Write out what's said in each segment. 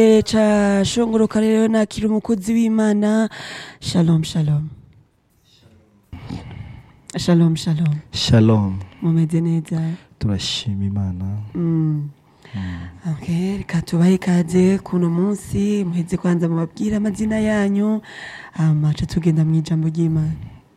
ca shongoroka rero nakira umukozi w'imana shalom shalom shalom shalom shalom mumeze neza turashima imana Mm. Okay, reka tubahe ikaze kuno munsi muheze kwanza mubabwire amazina yanyu hama ca tugenda mu ijambo ry'imana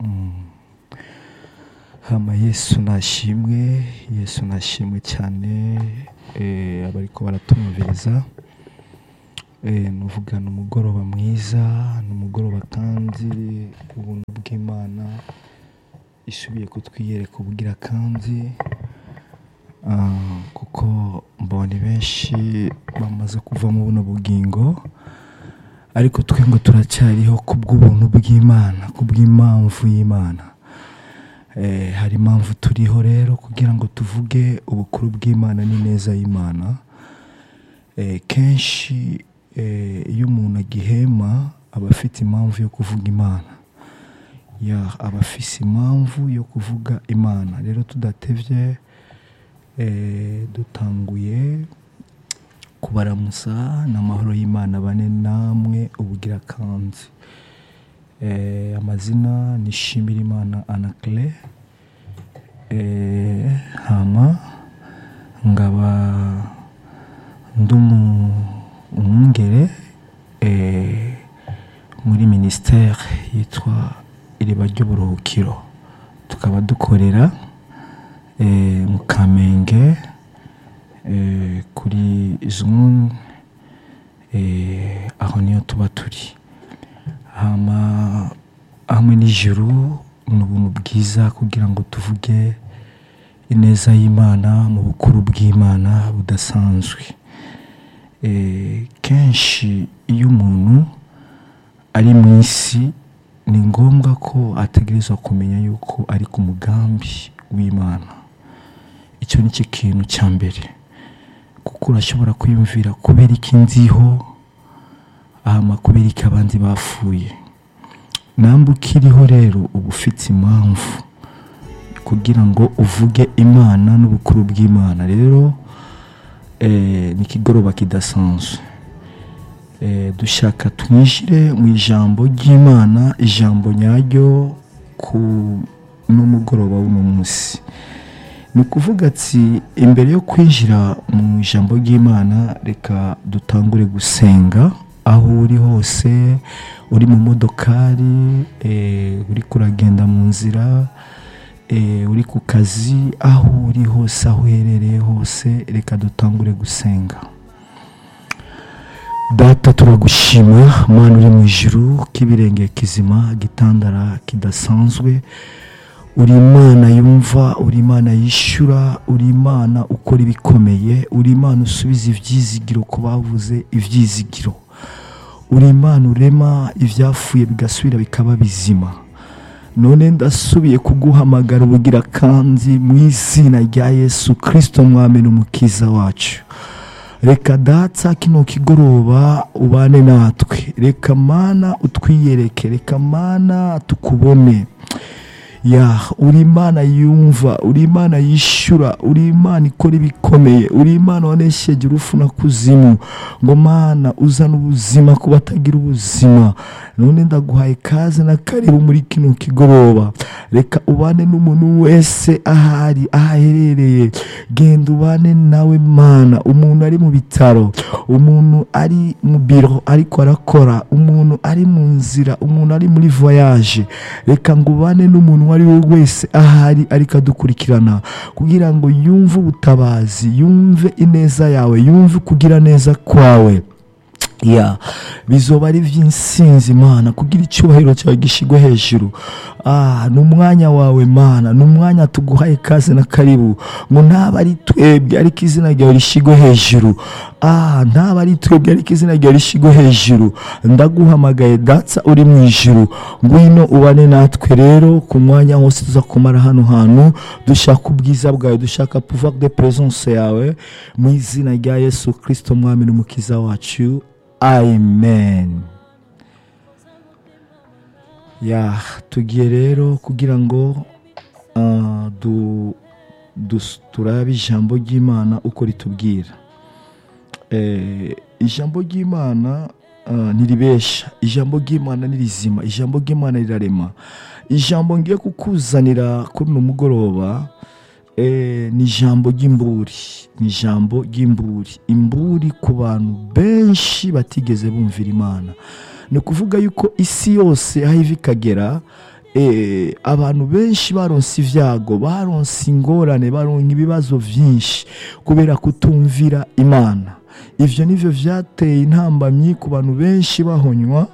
hama yesu nashimwe yesu nashimwe cyane eh, abariko baratumviriza eh, nuvuga ni umugoroba mwiza ni umugoroba kandi ubuntu bw'imana isubiye kutwiyereka ubugira kandi Ah, kuko mbona benshi bamaze kuva mu buno bugingo ariko twe ngo turacyariho ku bw'ubuntu bw'imana ku bw'impamvu y'imana Eh, hari impamvu turiho rero kugira ngo tuvuge ubukuru bw'imana n'ineza y'imana Eh, kenshi eh, iyo umuntu agihema aba afite impamvu yo kuvuga imana ya aba afise impamvu yo kuvuga imana rero tudatevye eh, dutanguye kubaramusa n'amahoro y'imana bane namwe ubugira kandi eh, amazina ni shimirimana anacle eh, hama ngaba ndi umu- umwungere eh, muri ministère yitwa iriba ry'uburuhukiro tukaba dukorera eh, mu kamenge eh, kuri zone eh, aho niyo tuba turi hama hamwe n'ijuru ni ubuntu bwiza kugira ngo tuvuge ineza y'imana mu bukuru bw'imana budasanzwe Eh, kenshi iyo umuntu ari mu isi ni ngombwa ko ategerezwa kumenya yuko ari ku mugambi w'imana icyo ni cyo kintu cya mbere kuko urashobora kwiyumvira kubera iki nziho hama kubera iki abandi bapfuye namba ukiriho rero uba ufite impamvu kugira ngo uvuge imana n'ubukuru bw'imana rero eh, ni ikigoroba kidasanzwe eh, dushaka twinjire mu ijambo ry'imana ijambo nyaryo ku n'umugoroba w'uno munsi ni ukuvuga ati imbere yo kwinjira mu ijambo ry'imana reka dutangure gusenga aho uri hose uri mu modokari eh, uri kuragenda mu nzira eh, uri ku kazi aho uri hose aho uherereye hose reka dutangure gusenga data turagushima mana uri mu ijuru k'ibirenge kizima gitandara kidasanzwe uri imana yumva uri imana yishyura uri imana ukora ibikomeye uri imana usubiza ibyizigiro ku bavuze ibyizigiro uri imana urema ibyapfuye bigasubira bikaba bizima none ndasubiye kuguhamagara ubugira kandi mu izina rya yesu kirisito mwami n'umukiza wacu reka datsa kino kigoroba ubane natwe reka mana utwiyereke reka mana tukubone ya uri imana yumva uri imana yishyura uri imana ikora ibikomeye uri imana wanesheje urufu na kuzimu ngo mana uzane ubuzima ku batagira ubuzima none ndaguhaye kaze na karibu muri kino kigoroba reka ubane n'umuntu wese ahari aho aherereye genda ubane nawe mana umuntu ari mu bitaro umuntu ari mu biro ariko arakora umuntu ari mu nzira umuntu ari muri voyage reka ngo ubane n'umuntu uwo ari we wese ahari ariko adukurikirana kugira ngo yumve ubutabazi yumve ineza yawe yumve kugira neza kwawe ya bizoba ari iby'insinzi imana kugira icyubahiro cyawe gishyirwe hejuru ah ni umwanya wawe mana ni umwanya tuguhaye kaze na karibu ngo ntaba ari twebwe ariko izina ryawe rishyirwe hejuru ah ntaba ari twebwe ariko izina ryawe rishyirwe hejuru ndaguhamagaye datsa uri mu ijuru ngwino ubane natwe rero ku mwanya wose tuza kumara hano hantu dushaka ubwiza bwawe dushaka pouvoir de présence yawe mu izina rya yesu kirisito mwami n'umukiza wacu amen ya tugiye rero kugira ngo ah, du- dus- turabe ijambo ry'imana uko ritubwira eh, ijambo ry'imana ah, ntiribesha ijambo ry'imana ni rizima ijambo ry'imana rirarema ijambo ngiye kukuzanira kuri uno mugoroba eh, ni ijambo ry'imburi ni ijambo ry'imburi imburi ku bantu benshi batigeze bumvira imana ni ukuvuga yuko isi yose aho iva ikagera eh, abantu benshi baronse ibyago baronse ingorane baronka ibibazo byinshi kubera kutumvira imana ivyo nivyo vyateye intambamyi ku bantu benshi bahonywa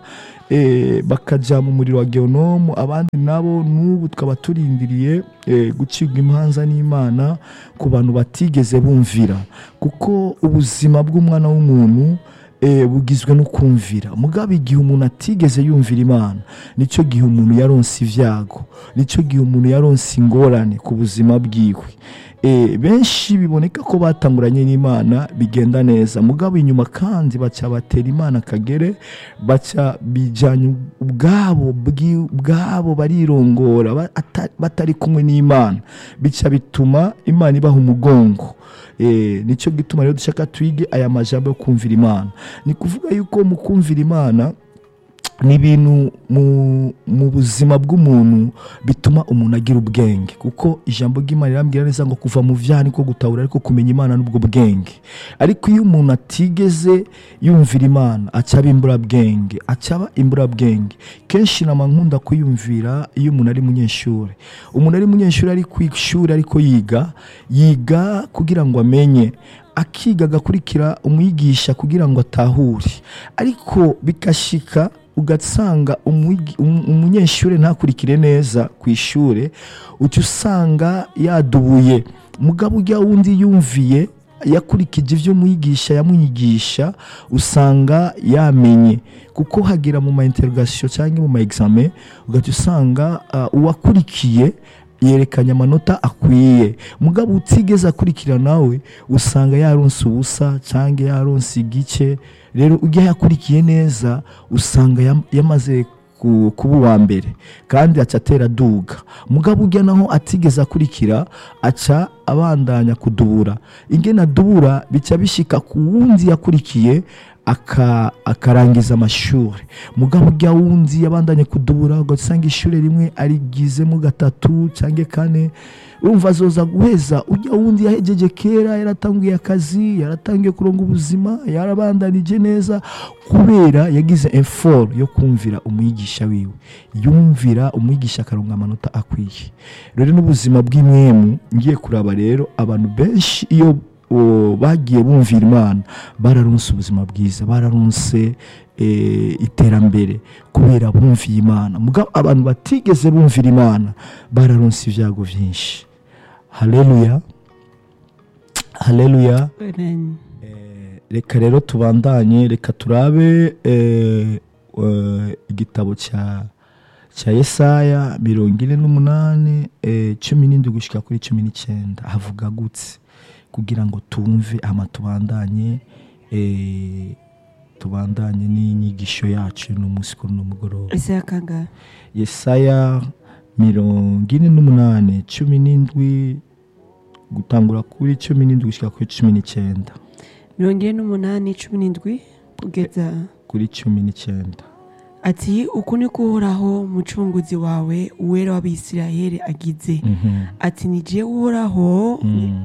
eh, bakajya mu muriro wa geonomu abandi nabo n'ubu tukaba turindiriye eh, gucibwa imanza n'imana ku bantu batigeze bumvira kuko ubuzima bw'umwana w'umuntu eh, bugizwe no kumvira mugabo igihe umuntu atigeze yumvira imana nicyo gihe umuntu yaronse ibyago nicyo gihe umuntu yaronse ingorane ku buzima bwiwe Eh, benshi biboneka ko batanguranye n'imana bigenda neza mugabo inyuma kandi baca batera imana akagere baca bijyanye ubwabo bwi- bwabo barirongora ba- ata- batari kumwe n'imana bica bituma imana ibaha umugongo Eh, nicyo gituma rero dushaka twige aya majambo yo kumvira imana ni kuvuga yuko mu kumvira imana ni ibintu mu, mu buzima bw'umuntu bituma umuntu agira ubwenge kuko ijambo ry'imana rirambwira neza ngo kuva mu vyaha niko gutahura ariko kumenya imana n'ubwo bwenge ariko iyo umuntu atigeze yumvira imana aca aba imburabwenge aca aba imburabwenge kenshi nama nkunda kuyumvira iyo umuntu ari munyeshuri umuntu ari munyeshuri ari ku ishuri ariko yiga yiga kugira ngo amenye akiga agakurikira umwigisha kugira ngo atahure ariko bikashika ugasanga umwigi- um- umunyeshuri ntakurikire neza ku ishuri uca usanga yadubuye mugabo ujya wundi yumviye yakurikije ibyo umwigisha yamwigisha usanga yamenye kuko hagera mu ma interrogation cyangwa mu ma examen ugahita usanga ah, uwakurikiye yerekanye amanota akwiye mugabo utigeze akurikira nawe usanga yaronse ubusa cyangwa yaronse igice rero ujya yakurikiye neza usanga yam- yamaze ku- kuba uwa mbere kandi aca atera aduga mugabo ujya naho atigeze akurikira aca abandanya kudubura ingene adubura bica bishika ku wundi yakurikiye aka- akarangiza amashuri mugabo ujya wundi yabandanye kudubura ugasanga ishuri rimwe arigizemo gatatu cyangwa kane urumva azoza guheza ujya wundi yahejeje kera yaratanguye akazi yaratangiye kuronga ubuzima yarabandanije neza kubera yagize effort yo kumvira umwigisha wiwe yumvira umwigisha akaronga amanota akwiye rero n'ubuzima bw'imwemu ngiye kuraba rero abantu benshi iyo o, bagiye bumvira imana bararonse ubuzima bwiza bararonse eh, iterambere kubera bumviye imana mugabo abantu batigeze bumvira imana bararonse ibyago byinshi haleluya haleluya Amen. Eh, reka rero tubandanye reka turabe eh, eh, igitabo cya cya yesaya mirongo ine n'umunani eh, cumi n'indwi gushyika kuri cumi n'icyenda havuga gutse kugira ngo tumve ama tubandanye eh, tubandanye n'inyigisho yacu n'umunsi kuri uno mugoroba ese yakanga yesaya mirongo ine n'umunani cumi n'indwi gutangura kuri cumi n'indwi gushyika kuri cumi n'icyenda mirongo ine n'umunani cumi n'indwi kugeza kuri cumi n'icyenda ati uku ni ko uhoraho mucunguzi wawe uwera w'abisirayeli agize Mhm. ati ni jewe uhoraho Mm.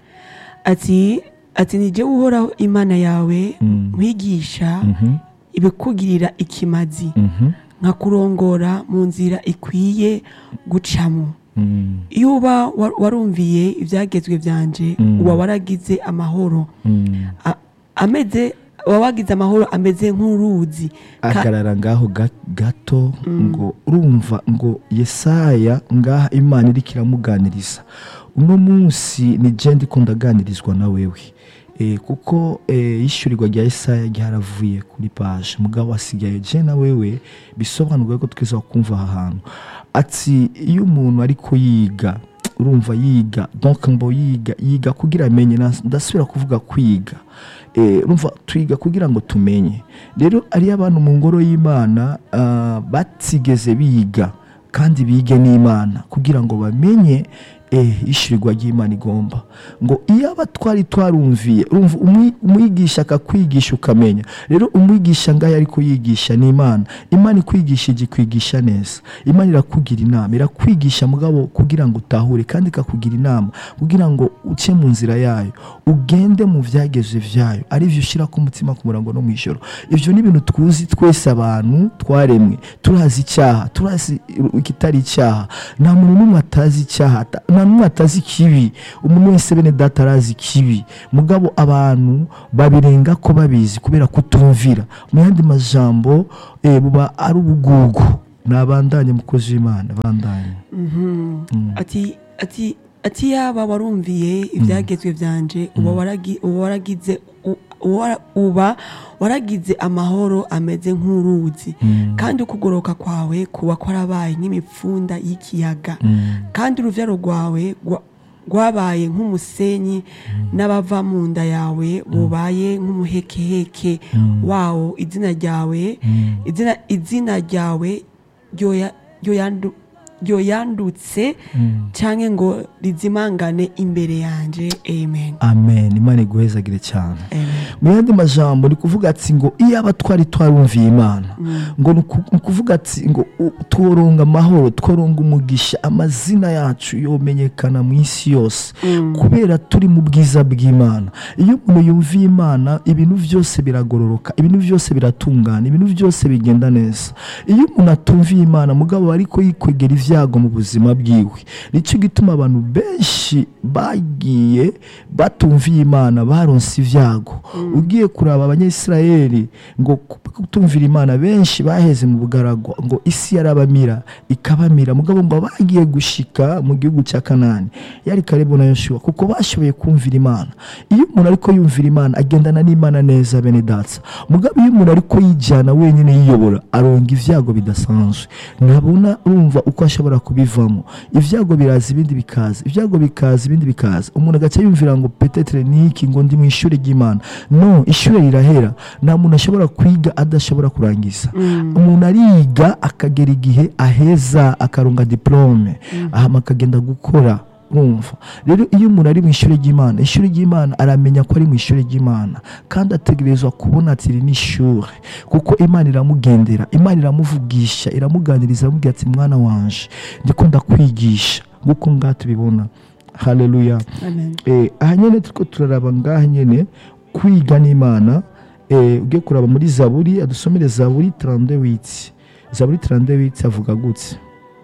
ati ati ni jewe uhoraho imana yawe Mm. nkwigisha Mhm. ibikugirira ikimazi Mhm. nkakurongora mu nzira ikwiye gucamo Mm. iyo uba wa- warumviye ibyagezwe byanje Mm. uba waragize amahoro Mm. A- ameze uba wagize amahoro ameze nk'uruzi Ka- agarara ngaho ga- gato ngo urumva ngo yesaya ngaha imana iriko iramuganiriza uno munsi ni je ndiko ndaganirizwa na wewe e, kuko e, ishyurirwa rya yesaya ryaravuye kuri paje mugabo asigaye je na wewe bisobanurwa ko twiza kumva aha hantu ati iyo umuntu ariko yiga urumva yiga donc ngo yiga yiga kugira amenye na- ndasubira kuvuga kwiga Eh, urumva twiga kugira ngo tumenye rero ariyo abantu mu ngoro y'imana ah, batigeze biga kandi bige n'imana kugira ngo bamenye eh ishirirwa ry'imana igomba ngo iyo aba twari twarumviye urumva umwi- umwigisha akakwigisha ukamenya rero umwigisha ngaho ariko yigisha ni imana imana ikwigisha igikwigisha neza imana irakugira inama irakwigisha mugabo kugira ngo utahure kandi ikakugira inama kugira ngo uce mu nzira yayo ugende mu byageze vyayo ari byo ushyira ku mutima ku murango no mu ijoro ibyo ni ibintu tuzi twese abantu twaremwe turazi icyaha turazi ikitari icyaha nta muntu n'umwe atazi icyaha ata- nta n'umwe atazi ikibi umuntu wese bene data arazi ikibi mugabo abantu babirenga ko babizi kubera kutumvira mu yandi majambo eh, buba ari ubugugu nabandanye mukozi w'imana bandanye ati ati ati yaba warumviye ibyagezwe byanje uba waragi- uba waragize u- uba- uba waragize amahoro ameze nk'uruzi kandi ukugoroka kwawe kuba kwarabaye nk'imipfunda y'ikiyaga kandi urubyaro rwawe rwa- rwabaye nk'umusenyi n'abava mu nda yawe bubaye nk'umuhekeheke wawo izina ryawe izina izina ryawe ryoya- ryoyandu- ryoyandutse cyangwa ngo rizimangane imbere yanjye amen amen imana iguhezagire cyane amen mu yandi majambo ni kuvuga ati ngo iyo aba twari twarumviye imana ngo ni uku- ni ukuvuga ati ngo u- tworonga amahoro tworonga umugisha amazina yacu yomenyekana mu isi yose kubera turi mu bwiza bw'imana iyo umuntu yumviye imana ibintu byose biragororoka ibintu byose biratungana ibintu byose bigenda neza iyo umuntu atumviye imana mugabo ariko yikwegera ibyago mu buzima bwiwe nicyo gituma abantu benshi bagiye batumviye imana baronse ibyago ugiye kuraba abanyayisirayeli ngo kutumvira imana benshi baheze mu bugaragwa ngo isi yarabamira ikabamira mugabo ngo bagiye gushika mu gihugu cya kanani yari karibu na yoshuwa kuko bashoboye kumvira imana iyo umuntu ariko yumvira imana agendana n'imana neza bene datsa mugabo iyo umuntu ariko yijyana wenyine yiyobora aronga ibyago bidasanzwe ntabona urumva uko ashobora kubivamo ibyago biraza ibindi bikaza ibyago bikaza ibindi bikaza umuntu agaca yumvira ngo petetere ni iki ngo ndi mu ishuri ry'imana no ishuri rirahera nta muntu ashobora kwiga adashobora kurangiza umuntu ariga akagera igihe aheza akaronga diplome ahama akagenda gukora urumva rero iyo umuntu ari mu ishuri ry'imana ishuri ry'imana aramenya ko ari mu ishuri ry'imana kandi ategerezwa kubona ati iri ni ishuri kuko imana iramugendera imana iramuvugisha iramuganiriza iramubwira ati mwana wanje ndiko ndakwigisha nk'uko ngaha tubibona haleluya amen eh, aha nyine turiko turaraba ngaha nyine kwiga n'imana eh, ugiye kuraba muri zaburi adusomere zaburi 38 zaburi 38 avuga gutse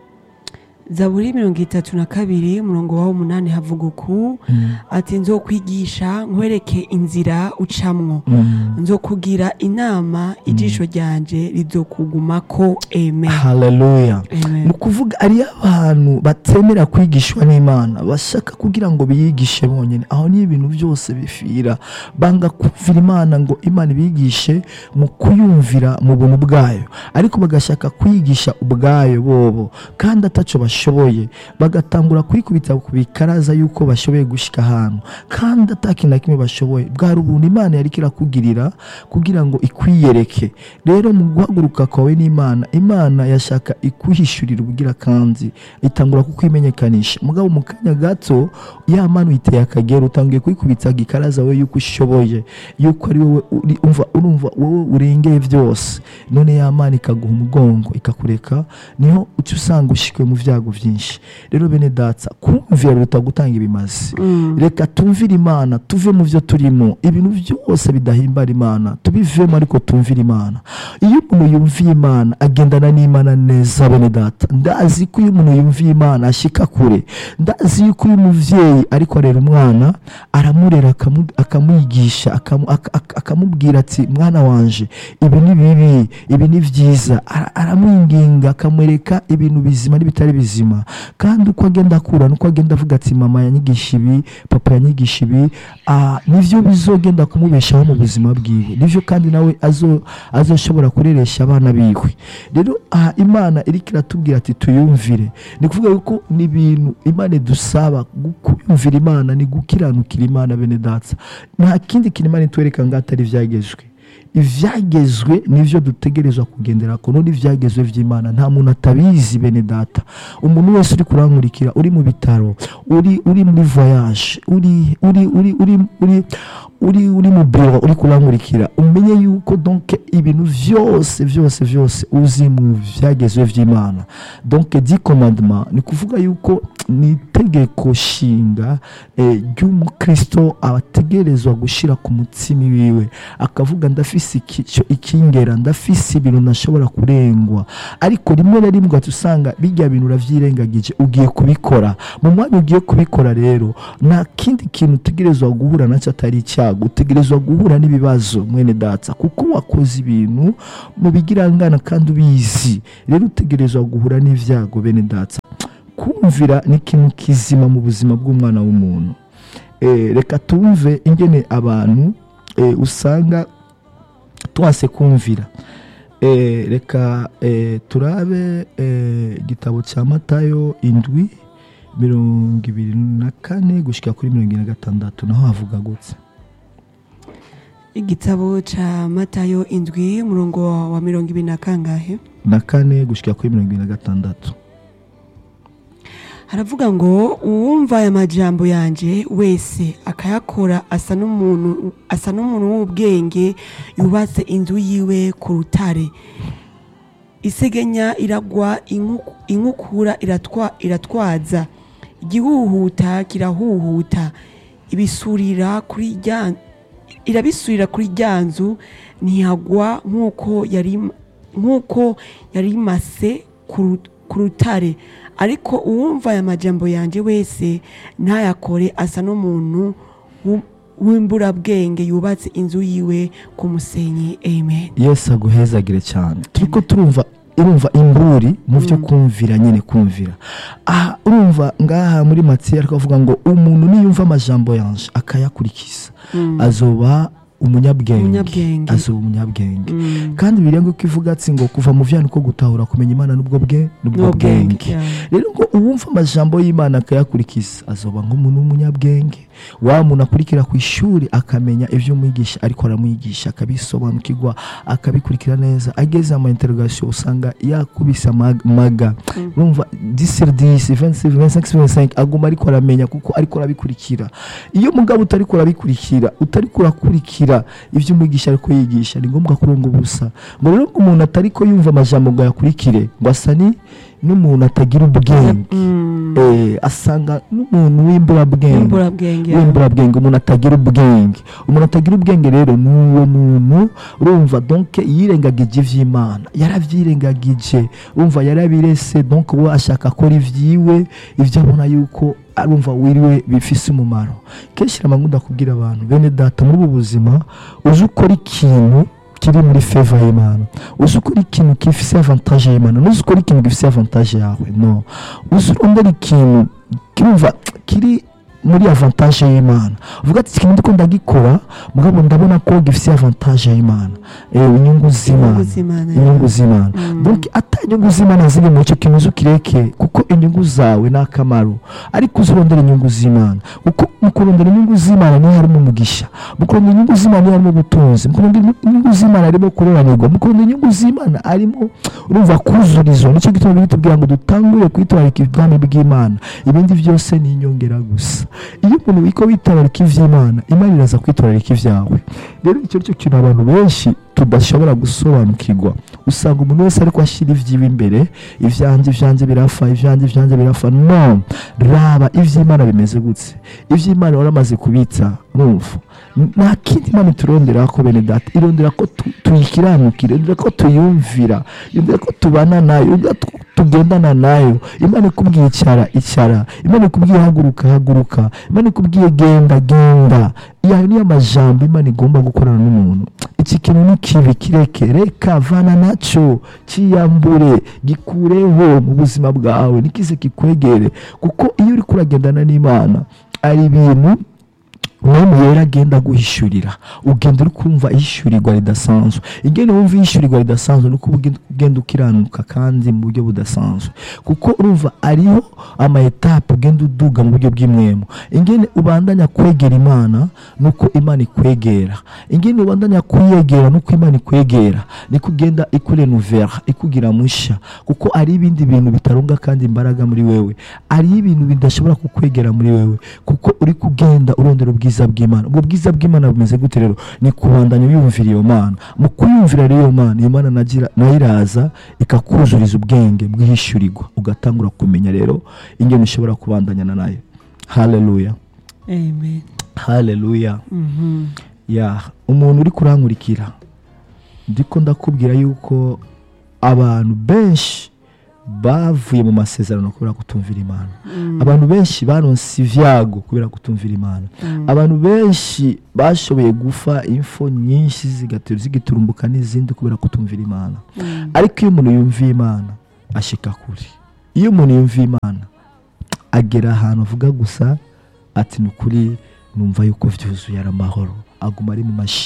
zaburi mirongo itatu na kabiri umurongo wawo umunani havuga uku ati nzokwigisha nkwereke inzira ucamwo nzokugira inama ijisho ryanje rizokugumako amen haleluya amen ni ukuvuga ariyo abantu batemera kwigishwa n'imana bashaka kugira ngo biyigishe bonyine aho niyo ibintu byose bifira banga kumvira imana ngo imana ibigishe mu kuyumvira mu buntu bwayo ariko bagashaka kwigisha ubwayo bobo kandi ataco bashoboye bagatangura kwikubita ku bikaraza yuko bashoboye gushika ahantu kandi atakintu na kimwe bashoboye bwari ubuntu imana yari irakugirira kugira ngo ikwiyereke rero mu guhaguruka kwawe n'imana imana yashaka ikuhishurira ubugira kandi itangura kukwimenyekanisha mugabo mu kanya gato ya mana uyiteye akagera utangiye kwikubita gikaraza we yuko ushoboye yuko ari wowe uri- umva urumva wowe urengeye byose none ya mana ikaguha umugongo ikakureka niho uca usanga ushikwe mu byago byinshi rero bene datsa kumvira biruta gutanga ibimazi reka tumvire imana tuve mu byo turimo ibintu byose bidahimbara imana tubivemo ariko tumvire imana iyo umuntu yumviye imana agendana n'imana neza bene data ndazi ko iyo umuntu yumviye imana ashika kure ndazi yuko uyu muvyeyi ariko arera umwana aramurera akamu- akamwigisha akamu- ak- ak- akamubwira ati mwana wanje ibi ni bibi ibi ni byiza Ara- aramwinginga akamwereka ibintu bizima n'ibitari bizima kandi uko agenda akura nuko agenda avuga ati mama yanyigisha ibi papa yanyigisha ibi ah, nivyo bizogenda kumubeshaho mu buzima bwiwe nivyo kandi nawe azo azoshobora kureresha abana biwe rero aha imana iriko iratubwira ati tuyumvire ni kuvuga yuko ni ibintu imana idusaba gu- kuyumvira imana ni gukiranukira imana bene datsa nta kindi kintu imana itwereka ngo atari ibyagezwe ivyagezwe nivyo dutegerezwa kugendera ko none ivyagezwe vy'imana nta muntu atabizi bene data umuntu wese uri kurankurikira uri mu bitaro uri uri muri voyage uri uri uri uri uri uri uri mu biro uri kurankurikira umenye yuko donc ibintu vyose vyose vyose uzi mu vyagezwe vy'imana donc di commandement ni kuvuga yuko ni itegeko shinga eh, ry'umukristo abategerezwa gushira ku mutsimi wiwe akavuga ndafise iki- ico ikingera ndafise ibintu ntashobora kurengwa ariko rimwe na rimwe ugahita usanga bijya bintu uravyirengagije ugiye kubikora mu mwanya ugiye kubikora rero nta kindi kintu utegerezwa guhura nacyo atari icyago utegerezwa guhura n'ibibazo mwene data kuko wakoze ibintu mu bigirangana kandi ubizi rero utegerezwa guhura n'ivyago bene data kumvira ni ikintu kizima mu buzima bw'umwana w'umuntu Eh, reka tumve ingene abantu eh, usanga twase kumvira Eh, reka eh, turabe eh, igitabo cya matayo indwi mirongo ibiri na kane gushyika kuri mirongo ine na gatandatu naho havuga gutse igitabo ca matayo indwi umurongo wa mirongo ibiri na kangahe na kane gushyika kuri mirongo ine na gatandatu haravuga ngo uwumva aya majambo yanje wese akayakora asa n'umuntu asa n'umuntu w'ubwenge yubatse inzu yiwe ku rutare isegenya iragwa inku- inkukura iratwa, iratwaza igihuhuta kirahuhuta ibisurira kuri rya irabisurira kuri rya nzu ntihagwa nk'uko yari nk'uko yari imase ku ru- ku rutare ariko uwumva aya majambo yanjye wese ntayakore asa n'umuntu w'u- w'imburabwenge yubatse inzu yiwe ku musenyi amen yesu aguhezagire cyane turiko turumva urumva imburi mu byo kumvira nyine kumvira aha urumva ngaha muri matiya ariko avuga ngo umuntu niyumva amajambo yanje akayakurikiza azoba umunyabwenge Umunyabwenge. azoba umunyabwenge Mm. kandi birenga ko ivuga ati ngo kuva mu vyana uko gutahura kumenya imana n'ubwo bwe n'ubwo bwenge yeah. rero ngo uwumva amajambo y'imana akayakurikiza azoba nk'umuntu w'umunyabwenge wa muntu akurikira ku ishuri akamenya ibyo umwigisha ariko aramwigisha akabisobanukirwa akabikurikira neza ageze ama interrogation usanga yakubise amag- maga urumva 10 sur 10 26 25 sur 25 aguma ariko aramenya kuko ariko arabikurikira iyo mugabo utariko urabikurikira utariko urakurikira ibyo umwigisha ariko yigisha ni ngombwa kuronga ubusa ngo rero ngo umuntu atariko yumva amajambo ngo ayakurikire ngo asa ni n'umuntu atagira ubwenge Mm. eh, asanga n'umuntu w'imburabwenge Imburabwenge, yeah. w'imburabwenge umuntu atagira ubwenge umuntu atagira ubwenge rero ni uwo muntu urumva donc yirengagije ivy'imana yaravyirengagije urumva yarabirese donc we ashaka akora ivyiwe ivyo abona yuko arumva wiriwe bifise umumaro kenshi rama nkunda kubwira abantu bene data muri ubu buzima uzi ukora ikintu kiri muri feva y'imana uzi ukora ikintu gifise avantage y'imana nuzi ukora ikintu gifise avantage yawe no uzi urondera ikintu kirumva kiri muri avantage y'imana uvuga ati ikintu ndiko ndagikora mugabo ndabona ko gifise avantage y'imana eh, inyungu z'imana Inyungu z'Imana, inyungu z'imana Mm. donc ata inyungu z'imana ziri mu icyo kintu uzi ukireke kuko inyungu zawe ni akamaro ariko uzirondera inyungu z'imana kuko mu kurondera inyungu z'imana niho harimo umugisha mu kurondera inyungu z'imana niho harimo ubutunzi mu kurondera inyungu z'imana harimo kuroranirwa mu kurondera inyungu z'imana harimo urumva kuzurizwa nicyo gituma bitubwira ngo dutangure kwitwararika ubwami bw'imana ibindi byose ni inyongera gusa iyo umuntu wiko witabarika iby'imana imana iraza kwitwararika ibyawe rero icyo cyo kintu abantu benshi tudashobora gusobanukirwa usanga umuntu wese ariko ashyira ibyiwe imbere ibyanjye ibyanjye birafa ibyanjye ibyanjye birafa no raba iby'imana bimeze gutse iby'imana waramaze kubitsa numva nta kindi imana iturondera ko bene data irondera ko tu- tuyikiranukira irondera ko tuyumvira irondera ko tubana nayo irondera ko tugendana nayo imana ikubwiye icara icara imana ikubwiye haguruka haguruka imana ikubwiye genda genda yayo niyo majambo imana igomba gukorana n'umuntu iki kintu ni kibi kireke reka vana nacyo kiyambure gikureho mu buzima bwawe nikize kikwegere kuko iyo uri kuragendana n'imana ari ibintu umwami yera agenda aguhishurira ugenda uri kumva ihishurirwa ridasanzwe ingene wumva ihishurirwa ridasanzwe nuko uba ugenda ukiranuka kandi mu buryo budasanzwe kuko urumva ariho ama etape ugenda uduga mu buryo bw'imwemo ingene ubandanya kwegera imana nuko imana ikwegera ingene ubandanya kuyegera nuko imana ikwegera niko ugenda ikurenuvera ikugira mushya kuko ari ibindi bintu bitarunga kandi imbaraga muri wewe ari ibintu bidashobora kukwegera muri wewe kuko uri kugenda urondera ubwiza bw'imana ubwo bwiza bw'imana bumeze gute rero ni kubandanya wiyumvira iyo mana mu kuyumvira rero iyo mana iyo mana nagira- nayo iraza ikakuzuriza ubwenge bw'ihishyurirwa ugatangura kumenya rero ingene ushobora kubandanyana nayo haleluya amen haleluya Mhm. ya umuntu uri kurankurikira ndiko ndakubwira yuko abantu benshi bavuye mu masezerano kubera kutumvira imana abantu benshi baronse ivyago kubera kutumvira imana abantu benshi bashoboye gufa info nyinshi zigatera zigiturumbuka n'izindi kubera kutumvira imana ariko iyo umuntu yumviye imana ashika kure iyo umuntu yumviye imana agera ahantu avuga gusa ati ni ukuri numva yuko vyuzuye ari amahoro aguma ari mu mashi